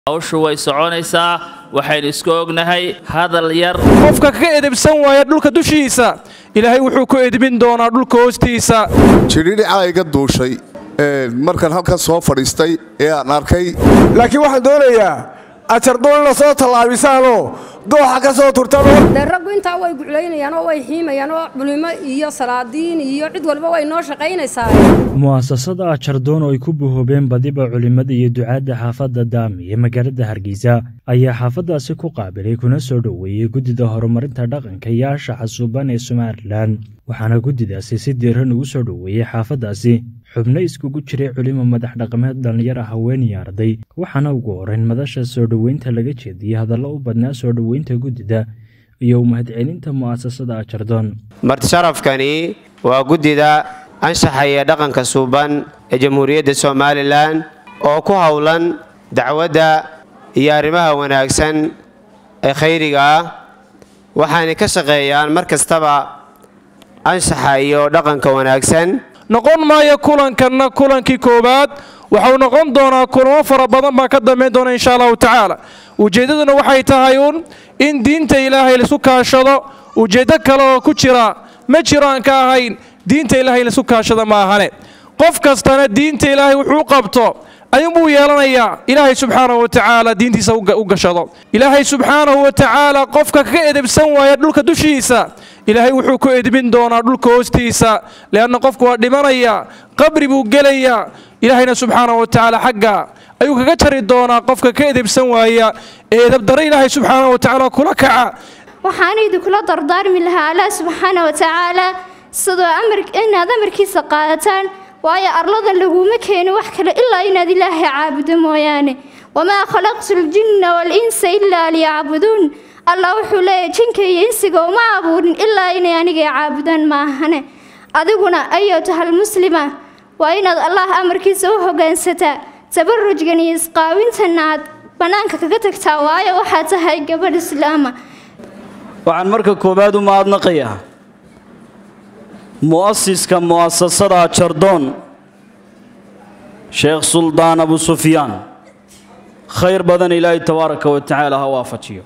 hawshu way soconaysaa waxaynu isku ognahay hadal yar qofka ka edebsan waaya dhulka dushiisa ilaahay wuxuu ku edbin doonaa dhulka hoostiisa jidhidhicaa iga duushay markaan halkan soo fadhiistay ee aan arkay laakiin waxaan doonayaa ajardoolna soo tallaabisaanoo dooxa ka soo turtaan dee raggu intaa way guclaynayaan oo way xiimayaan oo culimo iyo salaadiin iyo cid walba way noo shaqaynaysaa mu'asasada ajardoon oo ay ku buhoobeen badiba culimmada iyo ducaadda xaafadda daami ee magaalada hargeysa ayaa xaafaddaasi ku qaabilay kuna soo dhoweeyey guddida horumarinta dhaqanka iyo anshaxa suuban ee somalilan waxaana guddidaasi si diiran ugu soo dhoweeyey xaafaddaasi xubno iskugu jiray culimo madax dhaqameed dhallinyara haweenii arday waxaana ugu horeyn madasha soo dhoweynta laga jeediyey hadallo u badnaa soo dhoweynta guddida iyo mahadcelinta mu'asasada ajardoon martisharafkani waa guddida anshaxa iyo dhaqanka suuban ee jamhuuriyadda somalilan oo ku howlan dacwadda iyo arrimaha wanaagsan ee khayriga ah waxaanay ka shaqeeyaan mar kastaba anshaxa iyo dhaqanka wanaagsan noqon maayo kulankanna kulankii koowaad waxau noqon doonaa kulamo fara badan baa ka dambayn doona insha allahu tacaala ujeeddaduna waxay tahay uun in diinta ilaahay laisku kaashado ujeeddo kale oo ku jira ma jiro aan ka ahayn diinta ilaahay laisku kaashada ma ahane qof kastana diinta ilaahay wuxuu qabto ayuunbuu yeelanayaa ilaahay subxaanahu wa tacaala diintiisa u gashado ilaahay subxaanahu wa tacaala qofka ka edebsan waaya dhulka dushiisa ilaahay wuxuu ku edbin doonaa dhulka hoostiisa leanna qofku waa dhimanaya qabri buu gelayaa ilaahayna subxaanahu wa tacaala xagga ayuu kaga jari doonaa qofka ka edebsan waaya ee edabdare ilaahay subxaanahu wa tacaala kula kaca waxaan idinkula dardaarmi lahaa allah subxaana wa tacaala sidoo inaad amarkiisa qaadataan waayo arladan laguma keeno wax kale ilaa inaad ilaahay caabudo mooyaane wamaa khalaqtu ljinna walinsa ilaa liyacbuduun allah wuxuu leeyahy jinka iyo insiga uma abuurin ilaa inay anigay caabudaan maahane adiguna ayatuhal muslima waa inaad allah amarkiisa u hogaansataa tabarujgan iyo isqaawintana aad bannaanka kaga tagtaa waayo waxaa tahay gabadh islaama waxaan marka koowaad u mahadnaqayaa mu'asiska mu'asasada jardoon sheekh suldaan abu sufyaan khayr badan ilaahay tabaaraka wa tacaala ha waafajiyo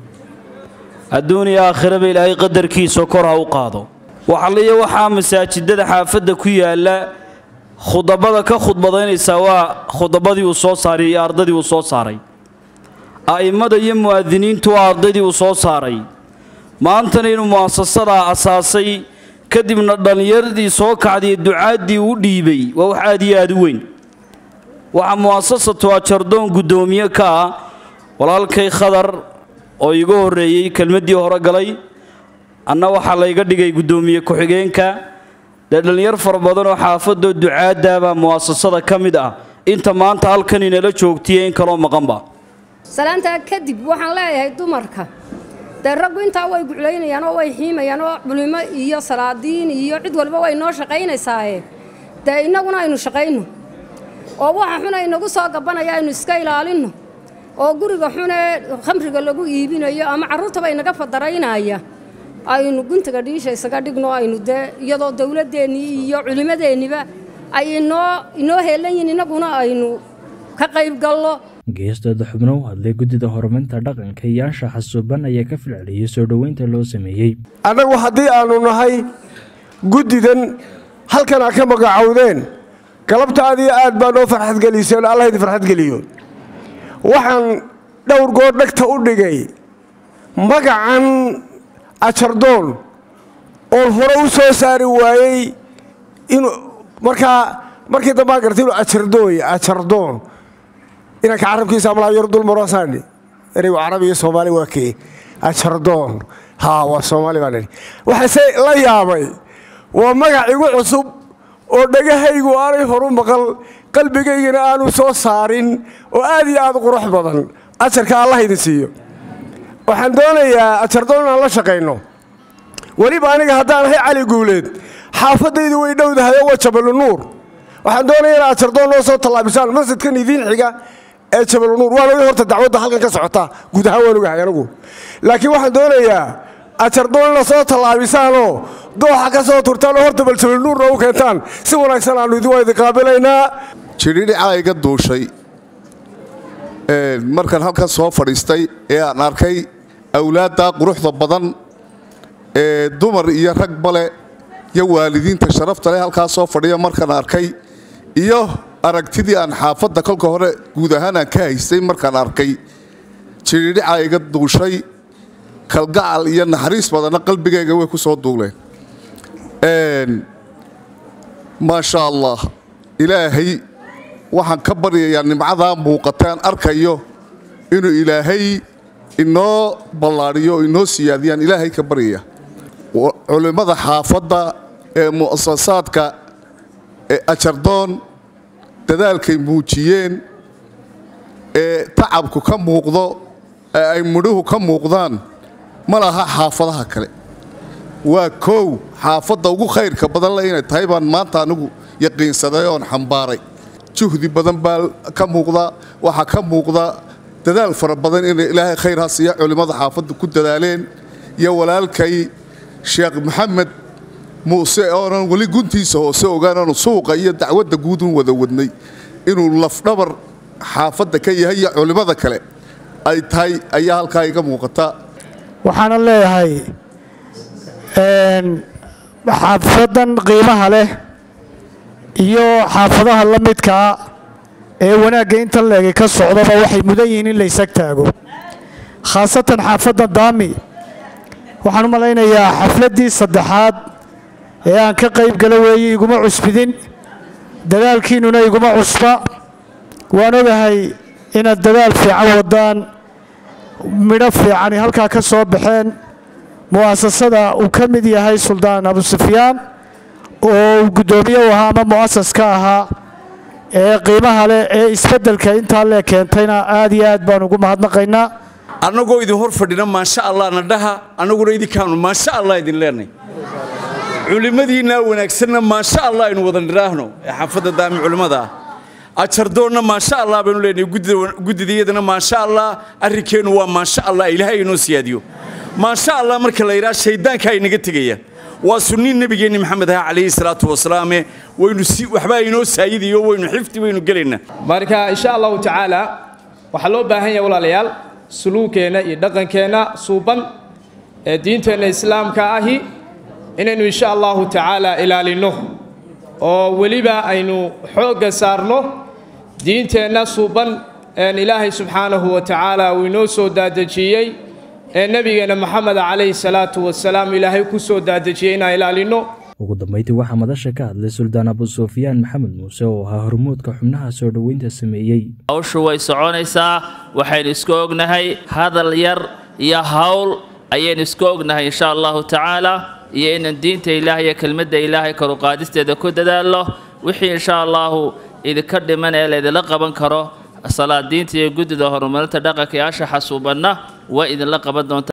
adduun iyo aakhiraba ilaahay qadarkiisa kor ha u qaado waxaliyo waxaa masaajidada xaafadda ku yaalla khudabada ka khudbadaynaysaa waa khudabadii uu soo saaray iyo ardadii uu soo saaray a'immada iyo mu'adiniintu waa ardaydii uu soo saaray maantana inuu mu'asasadaa asaasay kadibna dhallinyaradii soo kacday ducaaddii u dhiibay waa wax aad iyo aad u weyn waxaa mu'asasatu ajardoon guddoomiye ka ah walaalkay khadar oo iiga horreeyey kelmaddii hore galay anna waxaa layga dhigay guddoomiye ku-xigeenka dee dhallinyar fara badan oo xaafadoo ducaaddaabaa mu'asasada ka mid ah inta maanta halkan inala joogtiye in kaloo maqanba salaantaa kadib waxaan leeyahay dumarka dee raggu intaa way guclaynayaan oo way xiimayaan oo culimo iyo salaadiin iyo cid walba way noo shaqaynaysaaye dee innaguna aynu shaqayno oo waxa xun aynagu soo gabanaya aynu iska ilaalinno oo guriga xunee khamriga lagu iibinayo ama carruurtaba inaga fadaraynaya aynu guntiga dhiisha isaga dhigno aynu dee iyadoo dowladdeennii iyo culimmadeenniba ay inoo inoo heelan yihin innaguna aynu ka qayb gallo geestooda xubno u hadlay guddida horumarinta dhaqanka iyo anshaxa suuban ayaa ka filceliyey soo dhoweynta loo sameeyey annagu haddii aannu nahay guddidan halkan aa ka magacowdeen galabtaadii aad baa noo farxadgeliseen allah idin farxadgeliyo waxaan dhowr goor dhegta u dhigay magacan ajardoon oon hore u soo saari waayey inuu markaa markii dambaa gartay inuu ajardooy ajardoon inanka carabkiisa amlaa yar dulmarosaani ereygu carabi iyo soomaali waa kee ajardoon haa waa soomaali baan idhi waxaase la yaabay waa magac igu cusub oo dhegahaygu aanay horu maqal qalbigaygana aanu soo saarin oo aad iyo aad u qurux badan ajarka allah idin siiyo waxaan doonayaa ajardoon inaan la shaqayno weliba aniga haddaan ahay cali guuleed xaafadaydu way dhowdahay oo waa jabalu nuur waxaan doonaya inaad ajardoon noo soo tallaabisaan masjidkan idiin xiga ee jabalunuur waan oga horta dacwadda halkan ka socota guud ahaan waan ogahay anigu laakiin waxaan doonayaa ajardoon ina soo tallaabisaanoo dooxa ka soo turtaan oo horta bal jabalunuurna u keentaan si wanaagsan aannu idin waa idin qaabilaynaa jidhidhicaa iga duushay markaan halkan soo fadhiistay ee aan arkay awlaadda quruxda badan ee dumar iyo rag bale iyo waalidiinta sharafta leh halkaa soo fadhiya markaan arkay iyo aragtidii aan xaafadda kolka hore guud ahaan aan ka haystay markaan arkay jiridhica iga duushay kalgacal iyo naxariis badanna qalbigayga way ku soo duuleen maasha allah ilaahay waxaan ka baryayaa nimcadaa muuqata aan arkayo inuu ilaahay inoo ballaadhiyo o inoo siyaadiyaan ilaahay ka baryaya culimmada xaafadda ee mu'asasaadka ee ajardoon dadaalkay muujiyeen ee tacabku ka muuqdo ee ay mudhuhu ka muuqdaan ma laha xaafadaha kale waa koow xaafadda ugu khayrka badan le inay tahay baan maanta anigu yaqiinsaday oon xambaaray juhdi badan baa ka muuqda waxaa ka muuqda dadaal fara badan inay ilaahay khayr ha siiya culimmada xaafadda ku dadaaleen iyo walaalkay sheekh maxamed muuse oonan weli guntiisa hoose ogaanaanu suuqa iyo dacwadda guudun wada wadnay inuu lafdhabar xaafadda ka yahay iyo culimmada kale ay tahay ayaa halkaa iga muuqata waxaana leeyahay xaafadan qiimaha leh iyo xaafadaha la midkaa ee wanaagga intan leegay ka socdaba waxay mudan yihiin in la ysag taago khaasatan xaafadda daami waxaan u malaynayaa xafladdii saddexaad ee aan ka qayb gala weeye iguma cusbidin dadaalkiinnuna iguma cusba waan ogahay inaad dadaal fiican wadaan midho fiicani halkaa ka soo baxeen mu'asasada uu ka mid yahay suldaan abu sufyaan oo uu guddoomiye u ahaa ama mu'asas ka ahaa ee qiimaha leh ee isbeddelka intaa lee keentayna aad iyo aad baan ugu mahadnaqaynaa annagoo idin hor fadhina maasha allah na dhaha annaguna idinkaanu maasha allah idin leenay culimmadiinnaa wanaagsanna maasha allah aynu wada nidhaahno ee xaafadda daami culimmada ah ajardoonna maasha allah baynu leenahay guddidayadana maasha allah arrinkeennu waa maasha allah ilaahay inoo siyaadiyo maasha allah marka la yidhaha shayddaanka ay naga tegaya waa sunniin nebigeenni maxamed aha calayhi salaatu wasalaame waynu si waxbaa inoo saayidayo waynu xifdi waynu gelaynaa marka insha allahu tacaala waxaa loo baahan yahay walaalayaal suluugkeenna iyo dhaqankeenna suuban ee diinteenna islaamka ahi inaynu insha allahu tacaala ilaalinno oo weliba aynu xoogga saarno diinteenna suuban een ilaahay subxaanahu wa tacaala uu inoo soo daadejiyey ee nebigeenna moxamed calayhi salaatu wasalaam ilaahay ku soo daadejiyey inaan ilaalinno ugu dambayntii waxaa madasha ka hadlay suldaan abu sufyaan maxamed muuse oo ahaa hormuudka xubnaha soo dhoweynta sameeyey hawshu way soconaysaa waxaynu isku ognahay hadal yar iyo hawl ayaynu isku ognahay insha allahu tacaala iyo inaan diinta ilaahay iyo kelmadda ilaahay karuqaadisteeda ku dadaalno wixii insha allahu idinka dhiman ee laydinla qaban karo salaadiinta iyo guddida horumarinta dhaqanka iyo ashaxa suubanna waa idinla qaban doonta